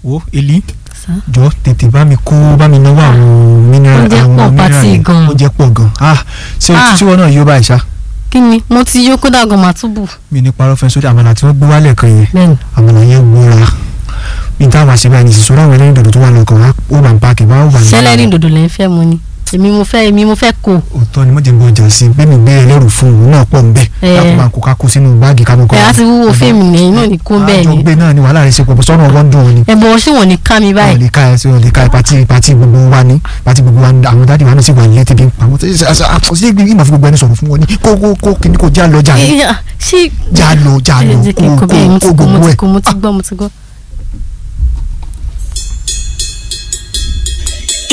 wo eli Sá. jọ tètè bá mi kó bá mi náwó àwọn mineral Oúnjẹ àwọn pọ̀ mineral pátì yẹn. gan. oúnjẹ pọ̀ gan ah ṣé Ah. tí wọn náà yóò báyìí ṣá kí ni mo ti yó kódà gan màá tún bù. mi ní parọ́ fẹ́ sórí àmàlà tí wọ́n gbé wálẹ̀ kan yẹn bẹ́ẹ̀ni àmàlà yẹn gbóra bí táwọn àṣẹ báyìí nìṣẹ́ sọ́dọ̀ àwọn ẹlẹ́rìn dòdò tó wà lọ́kàn wá ó bá ń paaki bá ó wà ní. sẹ́lẹ̀rì dòdò lẹ́ ń fẹ́ mu ni èmi mo fẹ́ èmi mo fẹ́ kó òótọ́ ni mo jẹ́ ń bọ̀ jà sí bẹ́ẹ̀ mi gbé ẹlẹ́rù fún òun náà pọ̀ ń bẹ̀ Eh. láti máa kó ká kó sínú báàgì ká mọ̀ kọ́. ẹ̀ á ti wúwo fíìmù nìyẹn náà ní kó bẹ́ẹ̀ àjọ ni gbé náà ni wàhálà rẹ̀ ṣe pọ̀ sọ́nà ọwọ́ ń dùn òun ni. ẹ̀ bọ̀ ṣé wọ́n ní ká mi ọ̀ báyìí lè ká ẹ sí ọ̀ lè ká ẹ pati pati gbogbo wa ni pati gbogbo wa ni àwọn dáàdi wa náà sì wà nílé tẹ́bi ń pa wọ́n tẹ́sí àkọsí ìgbìmọ̀ fún gbogbo ẹni sọ̀rọ̀ fún wọn ni kó kó kó kíní kó já lọ já lọ Ẹ̀, ṣé já lọ já lọ ẹ jẹ́ kí n kó kó bẹ́ẹ̀ mo kó ti kó mo gbogbo ti ẹ̀ kó mo ti gbọ́ mo ti gbọ́